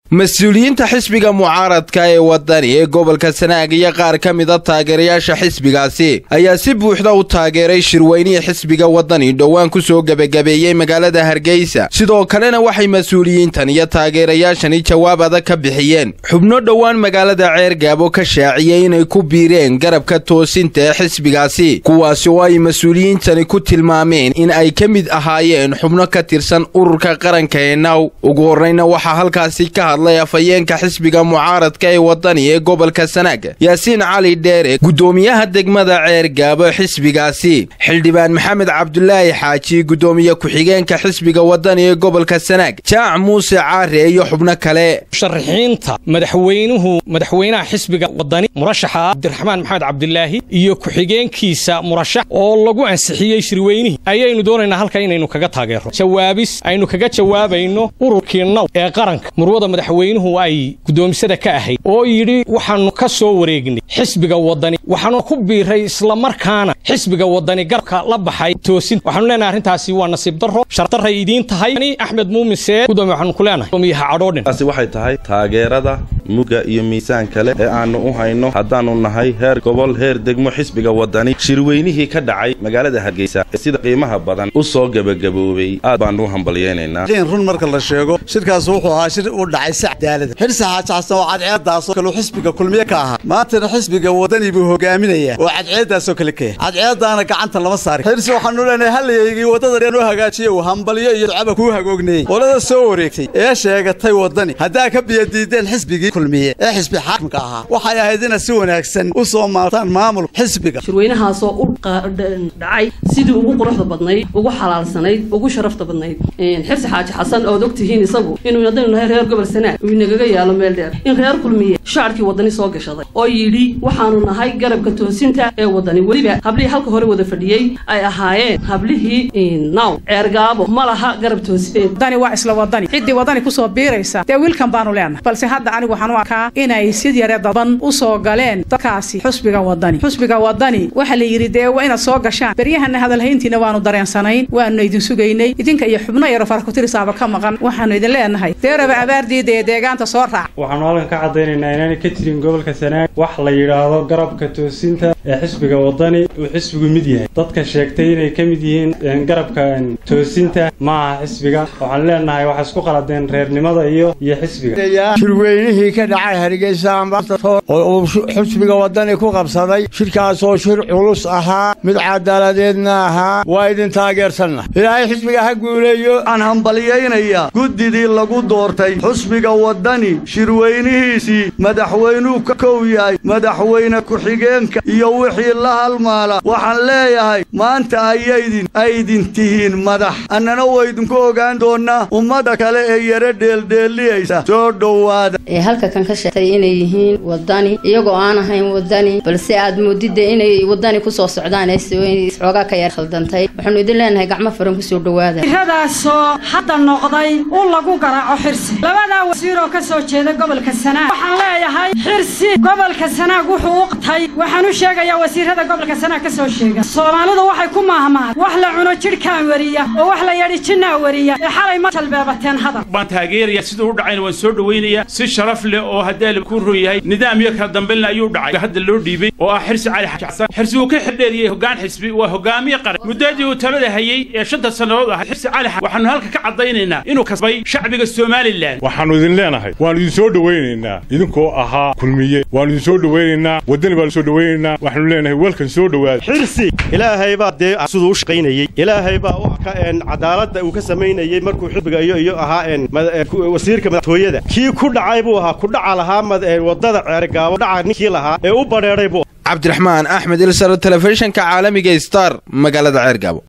mas-uuliyiinta xisbiga mucaaradka ee wadani ee gobolka sanaag iyo qaar ka mida taageerayaasha xisbigaasi ayaa si buuxda u taageeray shirweynihii xisbiga wadani dhowaan ku soo gebagabeeyey magaalada hargeysa sidoo kalena waxay mas-uuliyiintan iyo taageerayaashani jawaab adag ka bixiyeen xubno dhowaan magaalada ceergaabo ka shaaciyey inay ku biireen garabka toosinta ee xisbigaasi kuwaasi oo ay mas-uuliyiintani ku tilmaameen in ay ka mid ahaayeen xubno ka tirsan ururka qaranka ee naw ugu horreyna waxaa halkaasi ka hadlay afhayeenka xisbiga mucaaradka ee wadani ee gobolka sanaag yaasiin cali dheere guddoomiyaha degmada ceergaabo xisbigaasi xildhibaan maxamed cabdulaahi xaaji guddoomiye ku-xigeenka xisbiga wadani ee gobolka sanaag jaac muuse caare iyo xubno kale musharaxiinta madaxweynuhu madaxweynaha xisbiga wadani murashaxa cabdiraxmaan maxamed cabdilaahi iyo ku-xigeenkiisa murashax oo lagu ansixiyey shirweynihii ayaynu doonaynaa halka inaynu kaga taageerro jawaabis aynu kaga jawaabayno ururkii naw ee qaranka murwada madaxweynuhu ay guddoomisada ka ahayd oo yidhi waxaannu ka soo wareegnay xisbiga wadani waxaanu ku biiray islamarkaana xisbiga wadani garabka la baxay toosin waxaanu leenahay arrintaasi waa nasiib darro shardarray idiin tahay axmed muumin seed gudoomiye waxaanu ku leenahay gudoomiyaha cadhoodhin taasi waxay tahay taageerada mugga iyo miisaan kale ee aannu u hayno haddaannu nahay heer gobol heer degmo xisbiga wadani shirweynihii ka dhacay magaalada hargeysa ee sida qiimaha badan u soo gebagaboobay aad baannu u hambalyaynaynaa run marka la sheego shirkaas wuxuu ahaa shir u dhacay si cadaalada xirsi xaajaxsan oo cadceeddaasoo kale xisbiga kulmiye ka ahaa maantana xisbiga wadani buu hogaaminayaa oo cadceeddaasoo kale ka yahay cadceeddaana gacanta lama saari xirsi waxaanu leenahay hallayaygii waddada noo hagaajiye uu hambalyo iyo ducaba kuu hagoogneeyey qolada soo wareegtay ee sheegatay waddani haddaa ka biyadiideen xisbigii kulmiye ee xisbi xaakimka ahaa waxay ahayd ina si wanaagsan u soo maartaan maamul xisbiga shirweynahaasoo u dhacay sidii ugu quruxda badnayd ugu xalaalsanayd ugu sharafta badnayd xirsi xaaji xasan ood ogtihiin isagu inuu haddaynu nahay reer gobol sanaag uu inagaga yaalo meel dheer in reer kulmiye shaarkii wadani soo gashaday oo yidhi waxaanu nahay garabka toosinta ee wadani weliba hablihii halka hore wada fadhiyey ay ahaayeen hablihii naw ceergaabo ma laha garab toosineed wadani waa isla wadani ciddii wadani kusoo biiraysa dee wiilkan baanu leenahay balse hadda anigu waxaan u arkaa inay sid yare daban u soo galeen dadkaasi xusbiga wadani xusbiga wadani waxaa la yidhi dee waa inaad soo gashaan beryahana hadalhayntiina waanu dareensanayn waanu idin sugaynay idinka iyo xubno yaro farakutirisaaba ka maqan waxaanu idin leenahay deeraba abaardiida ee deegaanta soo raac waxaanu halkan ka caddaynaynaa inaanay ka jirin gobolka sanaag wax la yidhaahdo garabka toosinta ee xisbiga wadani uu xisbigu mid yahay dadka sheegtay inay ka mid yihiin garabka toosinta ma aha xisbiga waxaan leenahay waxay isku qaladeen reernimada iyo iyo xisbiga shirweynihii ka dhacay hargeysa oo uu xisbiga wadani ku qabsaday shirkaasoo shir culus ahaa mid cadaaladeedna ahaa waa idin taageersanna ilaahay xisbiga ha guuleeyo aan hambalyaynayaa guddidii lagu doortay xusbiga wadani shirweynihiisii madaxweynuu ka kow yahay madaxweyne ku-xigeenka iyo wixii la halmaala waxaan leeyahay maanta ayaydin aydin tihiin madax annana waydinku ogaan doonnaa ummadda kale ee yara dheeldheelliyaysa soo dhowaada ee halka kan ka sheegtay inay yihiin wadani iyagoo aan ahayn wadani balse aad moodidda inay wadani ku soo socdaan xoogaa ka yar khaldantay waxaanu idin leenahay gacmo furan kusoo dhowaada iradaasoo hadda noqday u lagu garaaco xirsi labadaa wasiiroo ka soo jeeda gobolka sanaag waxaan leeyahay xirsi gobolka sanaag wuxuu uqtay waxaan u sheegayaa wasiirada gobolka sanaag ka soo sheega soomaalidu waxay ku maahmaad wax la cuno jidhkaan weriya oo wax la yadhi jinnaa weriya ee xalay ma jalbeebateen hadal waan taageeraya siduu u dhacayna waan soo dhowaynaya si sharaf leh oo haddee ku ron yahay nidaam iyo kala dambaynle ayuu dhacay hadda loo dhiibay oo ah xirsi cali xasan xirsi uu ka xidheeriyey hoggaan xisbi waa hogaamiye qaran muddadii uu talada hayey ee shanta sannadood ahaa xirsi cali waxaanu halka ka caddaynaynaa inuu kasbay shacbiga somalilan waxaannu idin leenahay waannu idin soo dhowaynaynaa idinkoo ahaa kulmiye waannu idin soo dhowaynaynaa waddani baanu soo dhowaynaynaa waxaanu leenahay welkan soo dhowaada xirsi ilaahay baa dee siduu u shaqaynayey ilaahay baa cadaaladda uu ka samaynayey markuu xisbiga iyo iyo ahaa wasiirka madaxtooyada kii ku dhacay buu ahaa ku dhaca lahaa waddada ceergaabo dhaca ninkii lahaa ee u badheedhay buu cabdiraxmaan axmed ilsar telefishinka caalamiga star magaalada ceergaabo